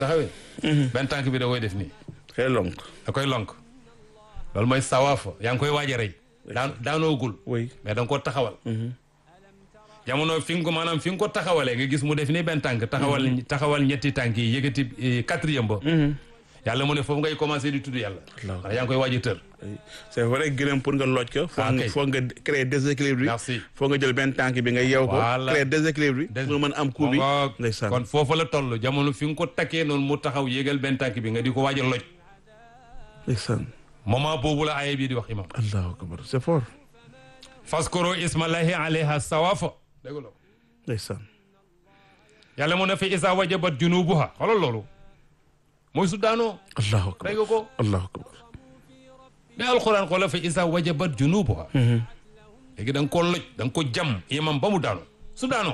taxawee benn tànk bi da koy def nii xëy lonk da koy lonk loolu mooy sawaafa yaa ngi koy waaj a rey daan daanoogul oui mais da nga ko taxawal jamono fi nga ko maanaam fi nga ko taxawalee nga gis mu def ni benn tànk taxawal taxawal ñetti tànk yi yëkkati eh, quatrième ba yàlla mu ne foofu ngay commencé di tudd yàlla Allah. ndax yaa ngi koy waaj a tër c'est vrai gërëm pour nga looj ko foo Ah, nga kay. foo nga créer déséquilibre bi Merci. foo nga jël benn tànk bi nga yeew ko Voilà. créer déséquilibre bi Des- pour nga mën am coup bi Ngoog. ndeysaan kon foofu la toll jamono fi nga ko takkee noonu mu taxaw yéegal benn tànk bi nga di ko waaj a loj ndeysaan moment boobu la aaya bii di wax imam allahu akbar c'est fort faskoro ismallahi alayha sawafa dégg nga ndeysaan yàlla mu ne fi isa wajabat junubuha xoolal loolu mooy su daanoo allahu akbar dégg nga ko allahu akbar ne alxuraan xoola fi isa wajabat junubuha léegi da nga ko loj da nga ko jam imam ba mu daanoo su daanoo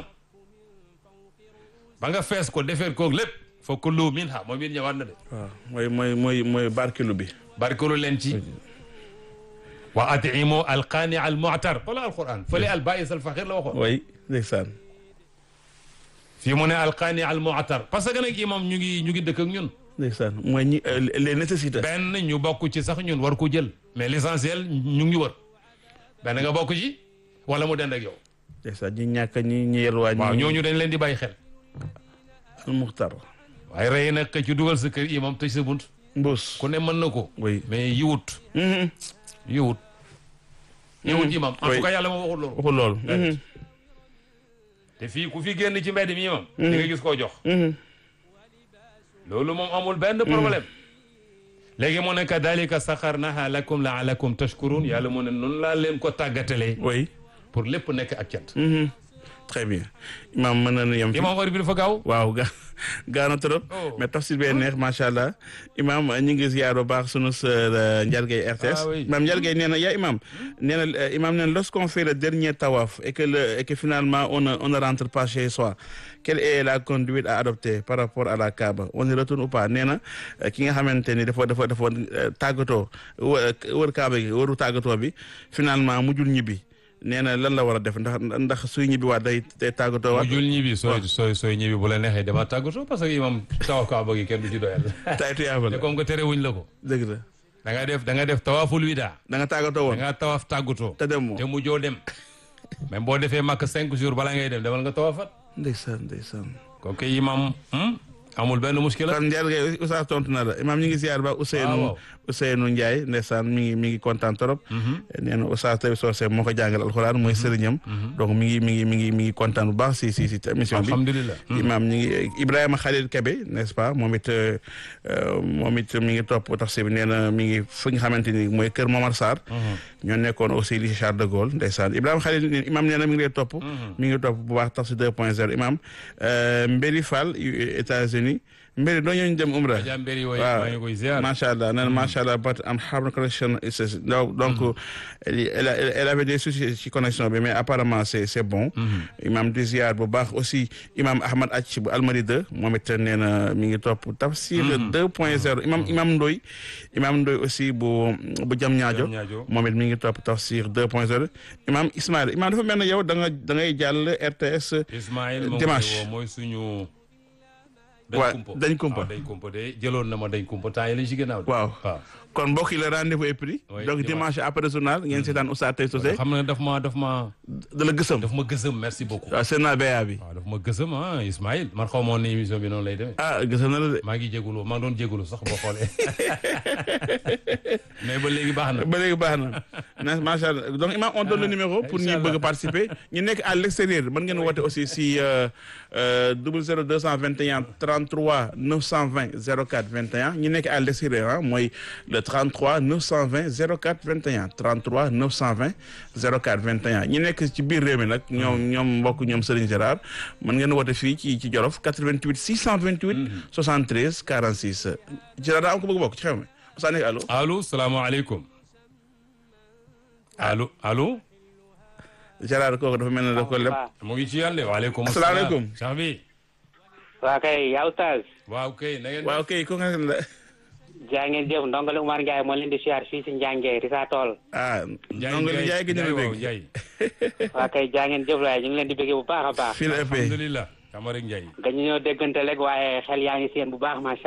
ba nga fees ko defeer koog lépp fa kullu minha moom it ñëwaat na de waaw mooy mooy mooy mooy barkilu bi barkelu leen ci wa atimu alqaani al mu'tar wala alquran fële al baïs al faxir la waxoon oui ndeysaan fii mu ne alqaani al mu'tar parce que nag imam ñu ngi ñu ngi dëkk ak ñun ndeysaan mooy ñi euh, les nécessités benn ñu bokk ci sax ñun war ko jël mais l'essentiel ñu ngi wër benn nga bokk ci wala mu dend ak yow ndeysaan ñi ñàkk ñi ñi yelwaan waaw ñi ñooñu dañ leen di bàyyi xel al muxtar waaye rey nag ka ci dugal sa kër imam tëj sa bunt mbuus ku ne mën na ko oui mais yiwut Mhm. yiwut yiwut imam en Oui. tout cas yàlla moo waxul loolu waxul loolu Déedéet. te fii ku fi génn ci mbedd mi imam di nga gis koo jox Mhm. loolu moom amul benn problème léegi mu ne kadalika saxarnaha lakum laalakum tashkurun yàlla mu ne noonu laa leen ko tàggatalee oui pour lépp nekk ak cant Mhm. très bien imam mën nañu yem fi imam heure bi dafa gaaw waaw ga gaa na trop Oh. mais tafsir bee neex macha allah imam ñu ngi ziar bu baax sunu sœur Ndiargay RTS Ah oui. imam Ndiargay nee na yaa imam nee na euh, imam nee na lorsqu'on fait le dernier tawaf et que le et que finalement on ne on ne rentre pas chez soi quelle est la conduite à adopter par rapport à la Kaaba on y retourne ou pas nee na euh, ki nga xamante ni dafa dafa dafa euh, tàggatoo wë- wër Kaaba gi wëru tàggatoo bi finalement mujjul ñibbi nee na lan la war a def ndax ndax suy ñibbi waat day day tàggatoo mu waat jul ñibbi sooy sooy sooy ñibbi bu la neexee dama tàggatoo parce que imam tawaf kaaba gi kenn du ci doyal tay tuyaaba te la comme que tere wuñ la ko dëgg la da nga def da nga def tawaful wida da nga tàggatoo da woon nga tawaf tàggatoo te dem moo te mujjoo dem même boo defee màkk cinq jours balaa ngay dem demal nga tawafat ndeysaan ndeysaan kooku imam hmm, amul benn muskila kon Ndiaye Gueye Oustaz tontu na la imaam ñu ngi ziar ba waaw Ousseynou waaw. Ousseynou Ndiaye ndeysaan mi ngi mi ngi kontaan trop nee na Oustaz Tawi Socé moo ko jàngal alxuraan mooy sëriñam donc mi ngi mi ngi mi ngi mi ngi kontaan bu baax si si si émission bi alhamdulilah imaam ñu ngi Ibrahima Khalil Kebe n'est-ce pas moom it euh, moom it mi ngi topp taxi bi nee na mi ngi fi nga xamante ni mooy kër Momar Sarr ñoo nekkoon aussi lycée Charles de Gaulle ndeysaan Ibrahima Khalil imaam nee na mi ngi lay topp mi ngi topp bu baax taxi 2 point 0 imaam euh, Mbéri Fall États-Unis Mbéri doo ñëw ñu dem Umra Adja Mbéri wooy waaw maa ngi koy ziar macha allah nee na macha allah but am hard connection is donc donc elle, elle, elle elle avait des soucis ci connexion bi mais apparemment c'est c'est bon imam di ziar bu baax aussi imam Ahmad Acc bu Almadi 2 moom it nee na mi ngi topp tafsir 2 point 0 imam imam Ndoy imam Ndoy aussi bu bu jam ñaajo Diamniadio. moom it mi ngi topp tafsir 2 point 0 imam Ismaïl imam dafa mel ne yow da nga da ngay jàll RTS Ismaïl moom Dimanche. woo mooy suñu Waa, dañ kumpa dañ kumpa. waaw dañ kumpa de jëloon na ma dañ kumpa temps yi lañ ci gannaaw de waaw waaw kon mbokk yi le rendez-vous est pris Oui, donc dimanche. dimanche après journal ngeen seetaan Oustaz Tawi Socé xam na daf ma daf ma da la gësam daf ma gësëm merci beaucoup waaw seen naa béyaa bi waaw daf ma gësëm ah Ismaïl man xaw ma woon ne émission bi noonu lay demee ah gësam na la de maa ngi jégalu maa ngi doon jégalu sax boo xoolee mais ba léegi baax na ba léegi baax na na macha allah donc imam on donne le numéro pour ñi Inch'Allah. bëgg a participer ñu nekk à l'extérieur mën ngeen woote aussi si double zéro deux cent vingt et un trente trois neuf cent vingt zéro quatre vingt et un ñu nekk à l'extérieur ah mooy le trente trois neuf cent vingt zéro quatre vingt et un trente trois neuf cent vingt zéro quatre vingt et un ñi nekk ci biir réew mi nag ñoom ñoom mbokk ñoom Serigne Gérard mën ngeen woote fii ci ci Jolof 88 628 73 46 Gérard daa am ko bëgg bokk ci xew mi Oustaz nekk allo allo salaamaaleykum allo allo Gérard kooku dafa mel ne daf ko lépp mu ngi ci yàlla waaleykum Asalaamaaleykum. sax bi waa kay yaa Oustaz waaw kay na ngeen waaw kay ko nga la jaa ngeen jëf ndongole Umar Ndiaye moo leen di siyaar fii si Njànge Risa Tool ah Njaay ndongo li jaay gi ñu la waaw dégg Njaay waa kay jaa ngeen jëf waaye ñu ngi leen di bëggee bu baax a baax fii la ëppee alhamdulilah Camara Ndiaye gañu ñoo déggante rek waaye xel yaa ngi seen bu baax macha